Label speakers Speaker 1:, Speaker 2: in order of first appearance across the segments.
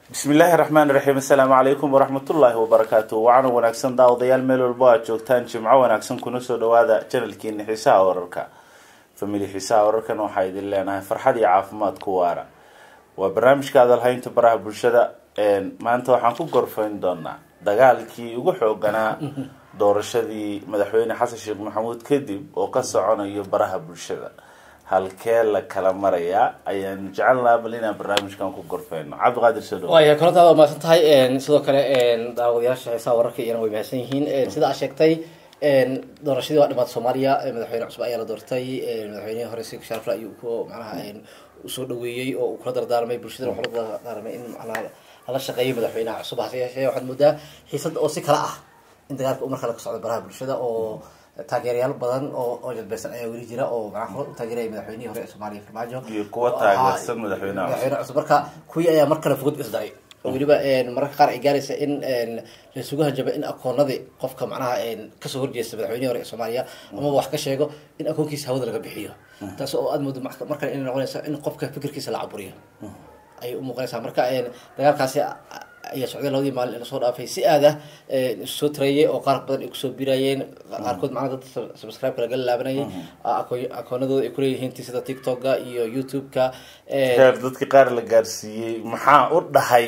Speaker 1: bismi illaahi raxmaan raxiim assalaamu calaykum waraxmatullaahi wabarakaatu wacaana wanaagsan daawadayaal meel walbo aad joogtaan jimco wanaagsan kuna soo dhawaada janalkiina xiisaha wararka famili xiisaha wararkan waxaa idin leenahay farxad iyo caafimaad ku waara waa barnaamijka adalhaynta baraha bulshada maanta waxaan ku gorfayn doonaa dagaalkii ugu xooganaa doorashadii madaxweyne xasan sheekh maxamuud kadib oo ka soconayo baraha bulshada halkee la kala marayaa ayaanu jecelnaha bal inaan barnaamijkan ku gorfeyno cabdiqaadir soo dhawo
Speaker 2: waaya korontaada waa mahadsan tahay sidoo kale daawadayaasha xiisaha wararka iyana way mahadsan yihiin sida aad sheegtay doorashadii waa dhimaad soomaaliya madaxweyne cusub ayaa la doortay madaxweynihii hore si sharafle ayuu ku macnaha usoo dhaweeyey oo uu kula dardaarmay bulshadana wuxuu la dardaarmay in macnaha lala shaqeeyo madaxweynaha cusub hase yeeshee waxaad moodaa xiisad oo si kala ah in dagaalka uu markale ka socdo baraha bulshada oo taageerayaal badan oo oo jadbaysan ayaa weli jira oo macnaha hore u taageeraya madaxweynihii hore ee soomaaliya farmaajo
Speaker 1: iyo kuwa taageersan madaxweynaha cusub.
Speaker 2: madaxweyne cusub marka kuwii ayaa mar kale fogod isdaray oo weliba mararka qaar ay gaaraysa in laisugu hanjabo in akoonadii qofka macnaha kasoo horjeesta madaxweynihii hore ee soomaaliya amaba wax ka sheego in akoonkiisa hawada laga bixiyo taas oo aad moodo mar kale inay noqonaysa in qofka fikirkiisa la caburiyo ayay u muuqanaysaa marka dagaalkaasi ayaa socday labadii maalin ee lasoo dhaafay si aad ah soo tareeyay oo qaar badan ay kusoo birayeen qaarkood macnaha dad subscribe-ka laga laabanayay akoonadooda ay kuleeyihiin ti sida tiktok-ga iyo youtube-ka
Speaker 1: heer dadka qaar la gaarsiiyey maxaa u dhahay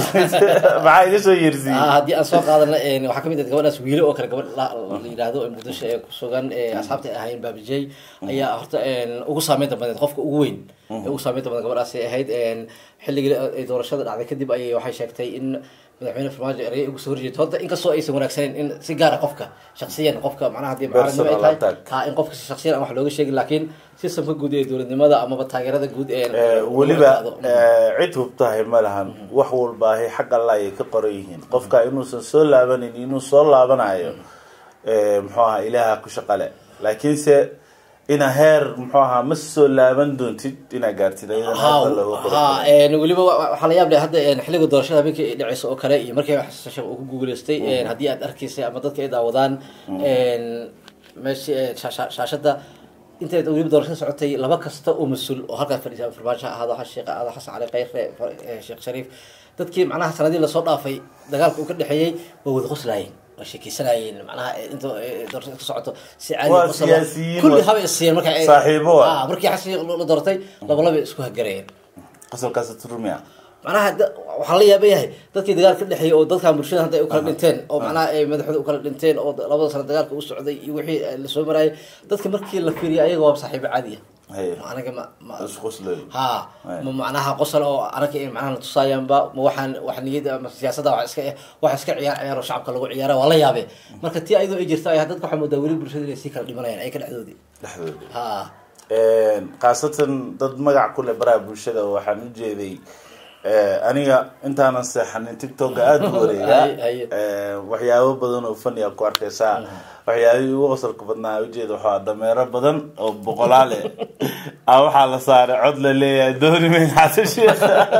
Speaker 1: maxaa iga soo yersiiyey
Speaker 2: haddii aan soo qaadana waxaa kamid ah gabadhaas wiile oo kale gabadh la yidhaahdo ee muqdisho ee kusugan asxaabta ay ahaayeen baabijey ayaa horta ugu saameynta badneed qofka ugu weyn ee ugu saameynta badan gabadhaasi ahayd xilligii ay doorashada dhacday kadib ayay waxay sheegtay in madaxweyne farmaajo erey ugu soo horjeeto horta inkastoo aysan wanaagsaneyn in si gaara qofka shaksiyan qofka macnaha haddii mucaaradnimo ay
Speaker 1: Personal
Speaker 2: tahay
Speaker 1: attack.
Speaker 2: ha in qofka shaksiyan aan wax looga sheegin laakiin sistamka guud ee dowladnimada amaba taageerada guud ee
Speaker 1: weliba cid hubtahay ma lahan wax walbaahay xag alla ayay ka qoran yihiin qofka inuusan soo laabanin inuu soo laabanayo muxuu ahaa ilaaha ku shaqale laakiinse ina heer muxuu ahaa ma soo laaban doontid inaa gaartid ayadan hadda looga
Speaker 2: ha
Speaker 1: qoran
Speaker 2: weliba wa- waxaa la yaab leh hadda xilliga doorashada habeenkii ay dhaceyso oo kale iyo markii xasan sheekh uu ku guuleystay haddii aad arkaysay ama dadka ay daawadaan meesha shaashada intay weliba doorashada socotay laba kasta oo mas-uul oo halkaas fadhiisa farmaajo ha ahaado ha sheekh ha ahaado xasan cali khayre eh, sheekh shariif dadkii macnaha sanadii lasoo dhaafay dagaalka uu ka dhexeeyey waa wada qoslaayeen waa sheekeysanayeen macnaha inta eh, doorashada ka socoto si caadi
Speaker 1: Waa
Speaker 2: qosla-
Speaker 1: siyaasiyiin,
Speaker 2: kulli
Speaker 1: waa-
Speaker 2: haba isiiyeen marka ay-
Speaker 1: saaxiibo waa.
Speaker 2: Ah, markii xasan sheekh la doortay laba laba isku hagarayeen
Speaker 1: qosolkaas turmiya
Speaker 2: macnaha da- waxaa la yaaba yahay dadkii dagaal ka dhexeeyay oo dadkan bulshada hadda ay u kala dhinteen oo macnaha ay madaxooda u kala dhinteen oo labada sano dagaalka u socday iyo wixii lasoo marayay dadka markii la fiiriyay ayaga waa saaxiibo caadi ah
Speaker 1: Hey.
Speaker 2: Ma anaga ma ma
Speaker 1: isqoslay
Speaker 2: ha ma macnaha qosol oo anaga in macnaha natusayaanba ma waxaan wax niyada ama siyaasadda wax iska wax iska ciyaar ciyaar oo shacabka lagu ciyaara waa la yaabe marka tii ayadoo ay jirta ayaa dadka waxaa moodaa weli bulshada inay sii kala dhimanayaan ay ka dhexdoodii
Speaker 1: dhexdooda
Speaker 2: ha
Speaker 1: khaasatan dad magac ku leh baraha bulshada waxaan u jeeday aniga intaanan seexanin tiktoka aada u wareega
Speaker 2: Haye, haye.
Speaker 1: waxyaabo badan oo fani a ku arkaysaa waxyaabihii ugu qosolka badnaa ujeeda waxaa dameero badan oo boqolaale ah waxaa la saaray cod la leeyahay dooni mayn xasan sheekh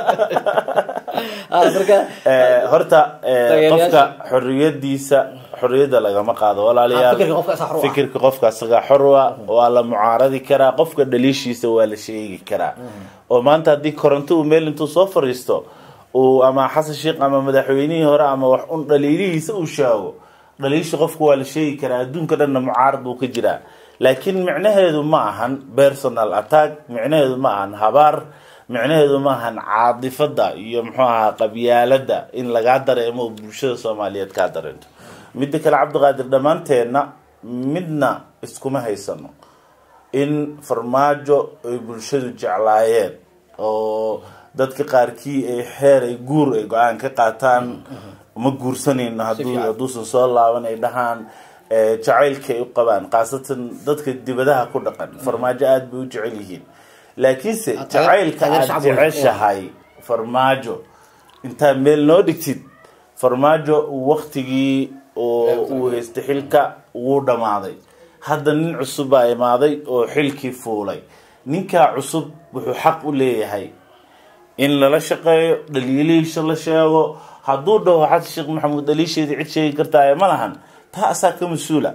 Speaker 2: Ah, marka
Speaker 1: Eh, horta eh,
Speaker 2: Taageerayaasha-
Speaker 1: qofka xoriyadiisa xoriyadda lagama qaado walaalayaal
Speaker 2: Ah, fikirka qofka asaga xor u ah.
Speaker 1: fikirka qofka asaga xor u ah waa la mucaaradi karaa qofka dhaliishiisa waa la sheegi karaa oo maanta haddii koronto uu meel intuu soo fariisto uu ama xasan sheekh ama madaxweynihii hore ama wax un dhaliilihiisa uu sheego dhaliisha qofka waa la sheegi karaa adduunka dhanna mucaarad buu ka jiraa laakiin micnaheedu ma ahan personal attack micnaheedu ma ahan habaar micnaheedu ma ahan caadifada iyo muxuu ahaa qabyaalada in lagaa dareemo oo bulshada soomaaliyeed kaa dareento midda kale cabdiqaadir dhammaanteenna midna iskuma haysano in farmaajo ay bulshadu jeclaayeen oo dadka qaarkii ay xeer ay guur ay go-aan ka qaataan ma guursanayno hadduu
Speaker 2: fiican.
Speaker 1: hadduusan soo laaban ay dhahaan eh, jacaylka ay u qabaan khaasatan dadka dibadaha ku dhaqan farmaajo aada bay u jecel yihiin laakiinse
Speaker 2: Ah, taage-
Speaker 1: jacaylka
Speaker 2: taageer
Speaker 1: aada
Speaker 2: shacab weyn.
Speaker 1: jeceshahay farmaajo intaa meel noo dhigtid farmaajo waktigii oo uu haystay xilka wuu dhammaaday hadda nin cusub baa imaaday oo xilkii fuulay ninkaa cusub wuxuu xaq u leeyahay in lala shaqeeyo dhaliilihiisa la sheego hadduu dhaho xasan sheekh maxamuud dhaliisheedii cid sheegi kartaaye ma lahan taa asaa ka mas-uula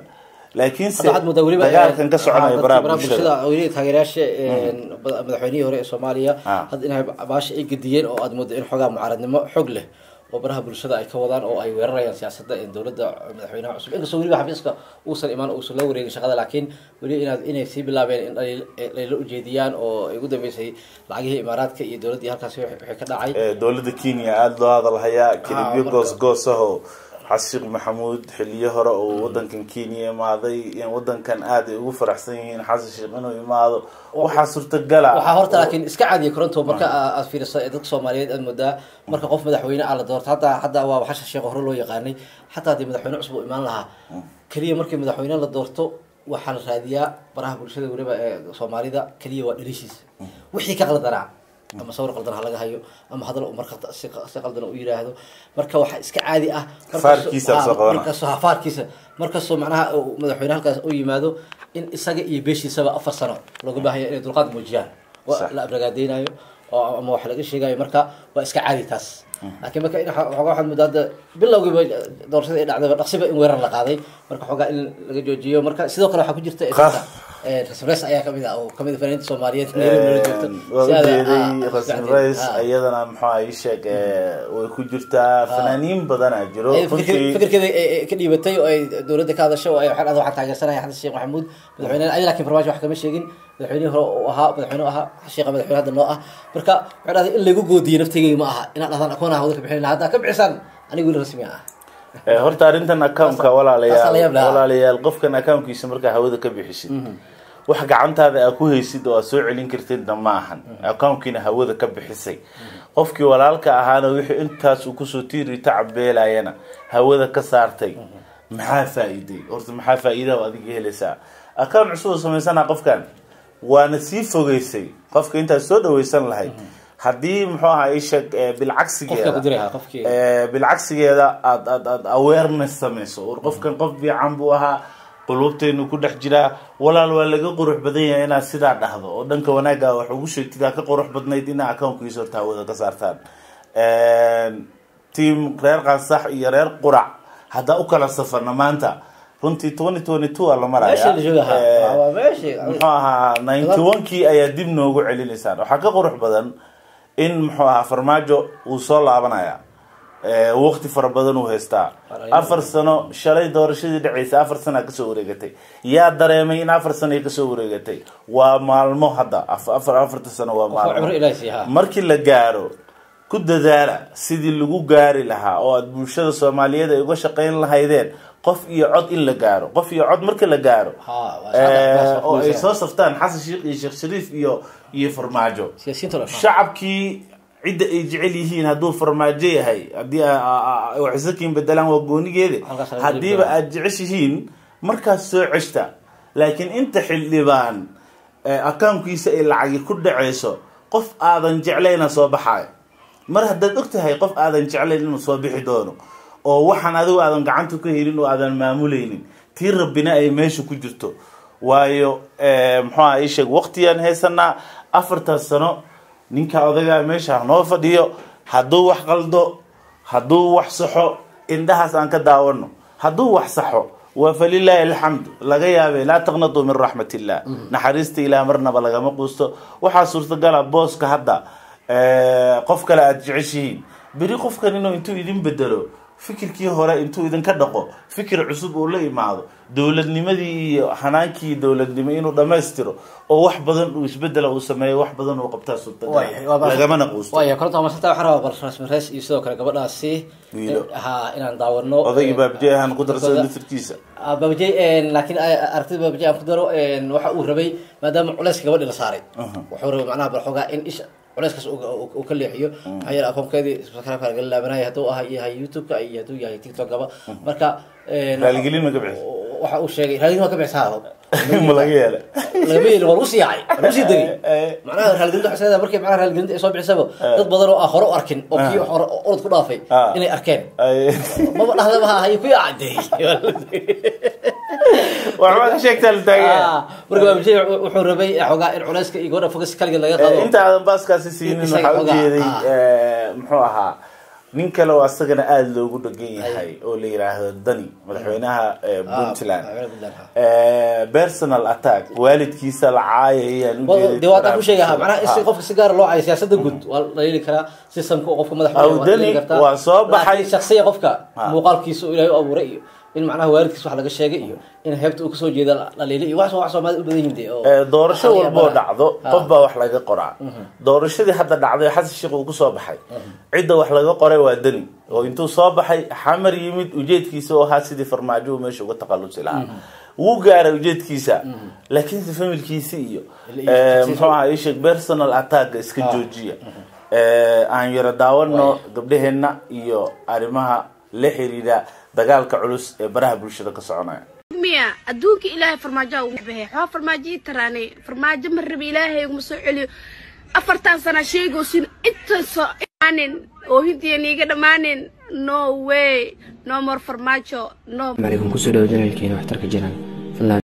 Speaker 1: laakiinse
Speaker 2: hadda waxaad moodaa weliba
Speaker 1: dagaalkan ka soconaya
Speaker 2: dadka
Speaker 1: baraha bulshada
Speaker 2: weliba taageerayaasha mada- madaxweynihii hore ee soomaaliya
Speaker 1: Ah.
Speaker 2: hadda inay baasha ay gediyeen oo aad moodo in xoogaa mucaaradnimo xoog leh oo baraha bulshada ay ka wadaan oo ay weerarayaan siyaasadda ee dowladda madaxweynaha cusub inkastoo weliba xafiiska uusan imaan uusan la wareegin shaqada laakiin weli inaad inay sii bilaabeen in dhaliil- dhaliilo ujeediyaan oo ay ugu dambeysay lacagihii imaaraadka iyo dowladdii halkaasi wixii ka dhacay
Speaker 1: Ee, dowladda kenya aada loo hadalhayaa kelibyo
Speaker 2: marka-
Speaker 1: goosgoos ah oo xashiiq maxamuud xiliyo hore oo wadankan kenya imaaday in wadankan aada ay ugu faraxsan yihiin xasan sheekh inuu imaado waxaa suurtagala
Speaker 2: waxaa horta laakiin iska caadiya koronto marka aa- aad fiiriso ee dadka soomaaliyeed aad moodaa marka qof madaxweyne ah la doorto hadda hadda waa xashan sheekh hore loo yaqaanay xataa haddii madaxweyne cusub uu imaan lahaa keliya markii madaxweyne la doorto waxaa la raadiyaa baraha bulshada weliba ee soomaalida keliya waa dhalishiisa wixii ka qaldanaa ama sawir qaldan ha laga hayo ama hadal uu marka si si qaldan u yiraahdo marka waxaa iska caadi ah markastoo-
Speaker 1: Faarkiisa
Speaker 2: ah,
Speaker 1: soo qabana.
Speaker 2: markastoo ha faarkiisa markastoo macnaha uu madaxweyne halkaas u yimaado in isaga iyo beeshiisaba afar sano looga baahaya inay dulqaad muujiyaan
Speaker 1: Sax.
Speaker 2: waa la abragaadeynayo oo ama wax laga sheegayo marka waa iska caadi taas laakiin marka in xo- xoogaa waxaad moodaa hadda bilowgiiba doorashada ay dhacdayba dhaqsiba in weerar la qaaday marka xoogaa in laga joojiyo marka sidoo kale waxaa ku jirta
Speaker 1: Qah.
Speaker 2: rasmres ayaa kamid ah oo kamid ah fanaaniinta soomaaliyeed nairobi nala joogto
Speaker 1: waa
Speaker 2: Si aad-
Speaker 1: ujeeday
Speaker 2: ah,
Speaker 1: rasmi
Speaker 2: ah,
Speaker 1: rays
Speaker 2: ah.
Speaker 1: iyadana muxuu ay sheeg ee, way ku jirtaa fanaaniin badanaa jiro
Speaker 2: Ay fikir-
Speaker 1: runtii
Speaker 2: fikirkeeda ay- ay ka dhiibatay oo ay dowladda ka hadashay oo ay waxaan waxaan taageersanaya xasan sheekh maxamuud madaxweyne ay laakiin farmaajo wax kama sheegin madaxweynihii hore uu ahaa madaxweyne ahaa sheekha madaxweyne hadda noo ah marka waxay dhahday in lagu goodiyo naftigeyga ma aha inaad dhahdaan akoon ah wada ka bixin haddaa ka bixisaan aniga weli rasmi ah
Speaker 1: Ee, horta arrintan accountka
Speaker 2: Taasaa la
Speaker 1: walaalayaal
Speaker 2: yaab lahaa.
Speaker 1: walaalayaal qofkan accountkiisa markaa hawada ka bixisid wax gacantaada aa ku haysid oo aad soo celin kartidna ma ahan accountkiina hawada ka bixisay qofkii walaalka ahaana wixii intaas uu kusoo tiiri tacabeelayana hawada ka saartay maxaa faa'iiday horta maxaa faa'iidaa oo adiga helaysaa account cusub oo samaysana qofkan waana sii fogeysay qofka intaad soo dhawaysan lahayd haddii muxuu ahaa isheg bilcagsigeeda
Speaker 2: qofka ku diray ha qofkii
Speaker 1: Ee, bilcagsigeeda aad aad aad awareness samayso war qofkan qof fiican buu ahaa qulubteenu ku dhex jiraa walaal waa laga qurux badan yahay inaad sidaa dhahdo oo dhanka wanaagga wax ugu sheegtid aa ka qurux badnayd inaa accountkiisa horta hawada ka saartaan team reer qansax iyo reer qurac haddaa u kala safarna maanta runtii twenty twenty two aa la maraya
Speaker 2: meesha la jooga
Speaker 1: Ee,
Speaker 2: ha waa meeshii
Speaker 1: muxuu ahaa ninety one kii ayaa dib noogu celinaysaan waxaa ka qurux badan in muxuu ahaa farmaajo uu soo laabanaya Ee, waqti fara badan uu haystaa afar sano shalay doorashadii dhaceysa afar sana kasoo wareegatay yaa dareemay in afar sano ay kasoo wareegatay waa maalmo hadda af- afar afarta sano waa
Speaker 2: cumro
Speaker 1: maalmo
Speaker 2: ilaahi siiha
Speaker 1: markii la gaaro ku dadaala sidii lagu gaari lahaa oo aad bulshada soomaaliyeed ay uga shaqayn lahaydeen qof iyo cod in la gaaro qof iyo cod marka la gaaro
Speaker 2: ha waa
Speaker 1: ee,
Speaker 2: shaqada-
Speaker 1: oo ay
Speaker 2: waa
Speaker 1: soo saftaan xasan sheekh iyo sheekh shariif iyo iyo farmaajo
Speaker 2: siyaasiyiinta oo dhan.
Speaker 1: shacabkii cidda ay jecel yihiin hadduu farmaajo yahay haddii waxisakiin bedelaan waa goonigeeda
Speaker 2: Halkaas laga
Speaker 1: haddiiba
Speaker 2: qeybgalaa.
Speaker 1: aad jeceshihiin markaas soo ceshta laakiin inta xildhibaan ee, akaunkiisa ay lacagi ku dhaceyso qof aadan jeclayna soo baxayo mar haddaad og tahay qof aadan jeclayn inuu soo bixi doono oo waxaan adigu aadan gacanta ka helin oo aadan maamulaynin tii rabbina ay meesha ku jirto waayo eh, muxuu aha ii sheeg waqtiyaan haysanaa afartaas sano ninka odagaa meesha noo fadhiyo hadduu wax qaldo hadduu wax saxo indhahaas aan ka daawano hadduu wax saxo waa falilaahi alxamdu laga yaabay laa taqnatuu min raxmat illah naxariista ilaah marnaba lagama quusto waxaa suurtagala booska hadda eh, qof kale aada jeceshihiin beri qofkan inuu intuu idin bedelo fikirkii hore intuu idinka dhaqo fikir cusub uu la imaado dowladnimadii iyo hanaankii dowladnimo inuu dhammaystiro oo wax badan uu isbedela uu sameeyo wax badan uu qabtaa
Speaker 2: Waayahay, waa
Speaker 1: suurtagal
Speaker 2: bal-
Speaker 1: lagamana quusto
Speaker 2: waaya koronta masanta waxaan rabaa bal rasmi rees iyo sidoo kale gabadhaasi
Speaker 1: Wiilo.
Speaker 2: ha inaan daawano
Speaker 1: odaygii baabjee ahaan ku darsada
Speaker 2: Dadkooda-
Speaker 1: laftirkiisa
Speaker 2: Ah, baabajey laakiin ah, aragtida baabajey aan ku daro een, waxa uu rabay maadaama culeyska gabadhi la saaray wuxuu rabay macnaha bal xoogaa in isha culeyskaas uu- uu uu ka leexiyo maxaa yeele akoonkeedii subscribe laga laabanaya hadduu aha yahay youtube-ka iyo hadduu yahay tiktok-gaba marka een,
Speaker 1: raaligelin ma ka bixis
Speaker 2: waxa uu sheegay raaligelin waa ka bixisa
Speaker 1: ma laga yeela
Speaker 2: lagama yeelin waa lagu sii yaacay waa lagu sii degay
Speaker 1: Eh,
Speaker 2: macnaha raaligelinta waxay leedahay markii macnaha raaligelinta ay soo bixisaba dad badan oo aan hore u arkin oo kii hore orod ku dhaafay
Speaker 1: Ah.
Speaker 2: inay arkeen
Speaker 1: ay-
Speaker 2: maba dhahdaba ha hayo ku yaacday
Speaker 1: waxbaa ka sheegtaa la taagaya
Speaker 2: marka baabajey wuxuu rabay xoogaa in culeyska iyo gabadha fogas kaligeed laga qaado
Speaker 1: inta aadan baaskaasi siinin
Speaker 2: Isaga
Speaker 1: waxaa
Speaker 2: xogaa,
Speaker 1: ujeeday
Speaker 2: ah.
Speaker 1: eh, muxuu ahaa nin kale oo asagana aada loogu dhegan yahay oo la yiraahdo dani madaxweynaha eh, puntland Eh, personal attack waalidkiisa la caayayaan
Speaker 2: de waa taa ku sheegaha macnaha in si qofka si gaara loo cayo siyaasada guud waa la yeeli karaa systemka qofka madaxa
Speaker 1: Aw, Dani waa soo baxay.
Speaker 2: shaksiya qofka
Speaker 1: Ha.
Speaker 2: muuqaalkiisa uu ilaahay u abuuray iyo in macnaha waalidkiisa wax laga sheegay iyo in heebta uu kasoo jeeda la leeli iyo wax wax soomaalida u badan yihiin de oo
Speaker 1: Eh, doorasho
Speaker 2: aqal iyo
Speaker 1: walboo
Speaker 2: madax.
Speaker 1: dhacdo
Speaker 2: Ha.
Speaker 1: qof baa wax laga qoraa doorashadii hadda dhacday xasan sheekh uu kusoo baxay cidda wax laga qoray waa deni oo intuu soo baxay xamar yimid ujeedkiisa oo ahaa sidii farmaajo uu meesha uga takhalusi lahaa wuu gaaray ujeedkiisa laakiinse familkiisi iyo
Speaker 2: Ila-
Speaker 1: eh, muxuu ahaa isheg personal attacka iska joojiya Eh, aan yaro daawano gabdhaheenna iyo arrimaha la xiriira dagaalka culus ee baraha bulshada ka soconaya
Speaker 3: miya adduunka ilaahay farmaajoa ugu baxay xoo farmaajo ii taraanay farmaajo ma rabi ilaahay uguma soo celiyo afartan sana sheegoosin inta soo imaanin oo hindiyan iiga dhammaanin no way no more farmaajo no
Speaker 4: عليكم kusoo dhawo janalkeena waxtarka jiraan fadlan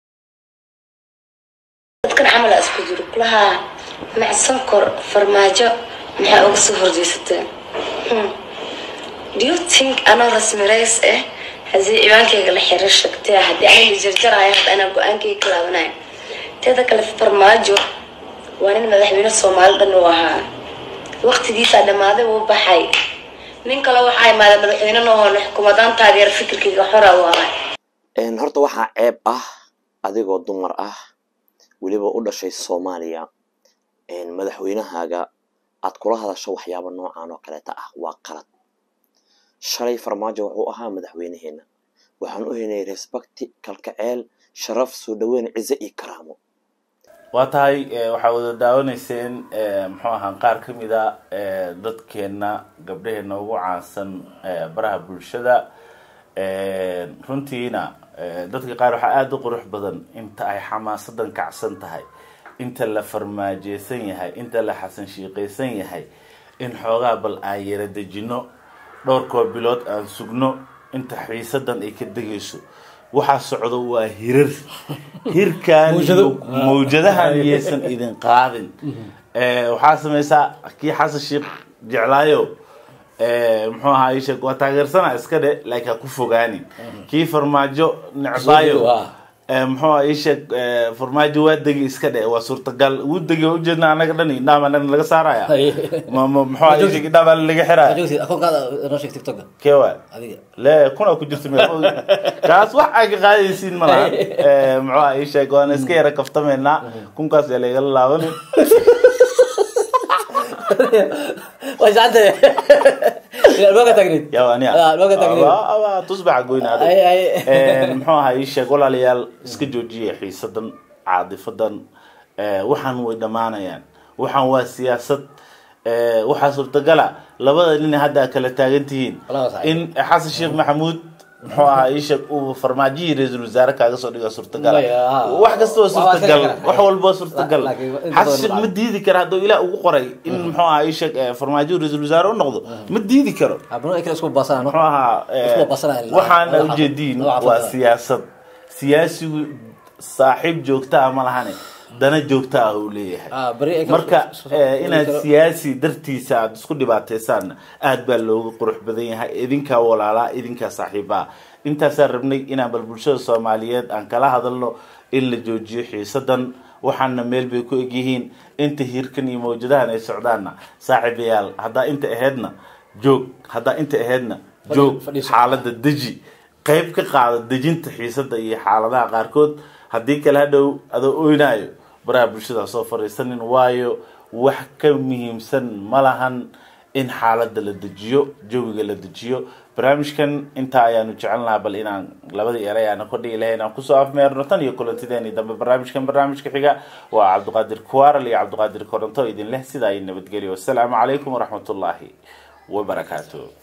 Speaker 5: dadkan camal aa isku jiro kulaha macsan kor farmaajo maxaa uga soo horjeesateen Hmm. do you think anoo rasmi rays ah haddii ciwaankayga la xiro shagtee haddii aniga jarjaraya hadda anaa go-aankayga ka laabanaya teeda kale farmaajo waa nin madaxweyne soomaali dhan uu ahaa waqtigiisaa dhammaaday wuu baxay nin kale waxaa imaaday madaxweyne noohoon xukuumadaan taageer fikirkayga xora u ahay
Speaker 6: Een, horta waxaa ceeb ah adigoo dumar ah weliba u dhashay soomaaliya een, madaxweynahaaga aad kula hadasho waxyaaba noocan oo kaleeta ah waa qalad shalay farmaajo wuxuu ahaa madaxweynaheena waxaan u helnay respecti kalkaceel sharaf soo dhaweyn cize iyo karaamo
Speaker 1: waa tahay eh, waxaa wada daawanayseen eh, muxuu ahaa qaar ka mid a eh, dadkeena gabdhaheena ugu caansan eh, baraha bulshada Eh, runtiina eh, dadka qaar waxaa aada u qurux badan inta ay xamaasadan kacsan tahay inta la farmaajeysan yahay inta la xasan shiiqaysan yahay in xoogaa bal aan yara dejino dhowrkoo bilood aan sugno inta xiisadan ay ka degayso waxaa socdo waa hirar hirkan
Speaker 2: Mawjado.
Speaker 1: mawjadahan iyaysan idin qaadin Eh, waxaa sameysaa kii xasan sheekh jeclaayo eh, muxuu ahaa ii sheeg waa taageersana iska dhe laakiin ha ku fogaanin kii farmaajo necbaayo
Speaker 2: Waa.
Speaker 1: eh, muxuu ahaa ii sheeg eh, farmaajo waa degi iska dhe waa suurtagal wuu degi waa ujeedna anaga dhan indhaama dhan laga saaraya
Speaker 2: Haye.
Speaker 1: ma ma muxuu ahaa ii sheeg indhaama laga xiraya
Speaker 2: Joogtid, akoonkaada noo sheeg tiktoka
Speaker 1: kewa
Speaker 2: adiga
Speaker 1: le kuna ku jirta meel kaas wax ay ka qaadaysiin ma lahan Eh, muxuu ahaa ii sheeg waana iska yara kaftameynaa kunkaas yaa laygala laabanin
Speaker 2: way sacantay albaabka taagneed
Speaker 1: yaa aniya
Speaker 2: Ah, albaabka taagneed
Speaker 1: Aba- aba tusbaxa goyn adag
Speaker 2: Ay, ay.
Speaker 1: Een, muxuu ahaa ii sheeg walaalayaal iska joojiya xiisadan caadifadan Eh, waxaan way dhammaanayaan waxaan waa siyaasad Eh, waxaa suurtagala labada nin hadda aad kala taagan tihiin
Speaker 2: Walaal saxiib.
Speaker 1: in xasan sheekh maxamuud muxuu ahaa ii sheeg uu farmaajihii ra-iisul wasaare kaaga soo dhiga suurtagal
Speaker 2: Maya, ah.
Speaker 1: wax kasta waa
Speaker 2: Waa- waa
Speaker 1: suurtagal
Speaker 2: iska kala-
Speaker 1: wax walba waa suurtagal
Speaker 2: La- laakiin inta
Speaker 1: xasan
Speaker 2: badan
Speaker 1: sheekh
Speaker 2: ma
Speaker 1: ma diidi kara hadduu ilaah ugu qoray in muxuu ahaa ii sheeg eh, farmaajo ra-iisul wasaare u noqdo ma diidi karo
Speaker 2: abno ay kala isku baasanaano
Speaker 1: muxuu ahaa eh,
Speaker 2: Isku basanaya.
Speaker 1: waxaana
Speaker 2: Laba xabo-
Speaker 1: ujeediin
Speaker 2: laba xabo
Speaker 1: waa
Speaker 2: kale.
Speaker 1: siyaasad siyaasigu saaxiib joogta ah ma lahane dana joogta ah uu leeyahay
Speaker 2: Ah, beri ay kala-
Speaker 1: marka
Speaker 2: so- so-
Speaker 1: eh, inaad
Speaker 2: kala-
Speaker 1: siyaasi dartiisa aada isku dhibaataysaanna aad baa looga qurux badan yahay idinkaa walaalaa idinkaa saaxiibaa intaasaan rabnay inaan bal bulshada soomaaliyeed aan kala hadalno in la joojiyo xiisadan waxaana meel bay ku egyihiin inta hiirkan iyo mawjadahan ay socdaanna saaxiibayaal haddaa inta aheedna joog haddaa inta aheedna joog
Speaker 2: fadhiiso.
Speaker 1: xaalada deji qayb ka qaada dejinta xiisada iyo xaaladaha qaarkood haddii kale hadhow adoo oynaayo baraha bulshada ha soo fariisanin waayo wax ka muhiimsan ma lahan in xaalada la dejiyo jawiga la dejiyo barnaamijkan intaa ayaanu jecelnaha bal inaan labadii eray aana kordhigi lahayn aan kusoo afmeerno tan iyo kulantideeni dambe barnaamijkan barnaamijka xiga waa cabdiqaadir kuwaral iyo cabdiqaadir koronto idin leh sidaa iyo nabadgelyo wassalaamu calaykum waraxmatullaahi wabarakaatu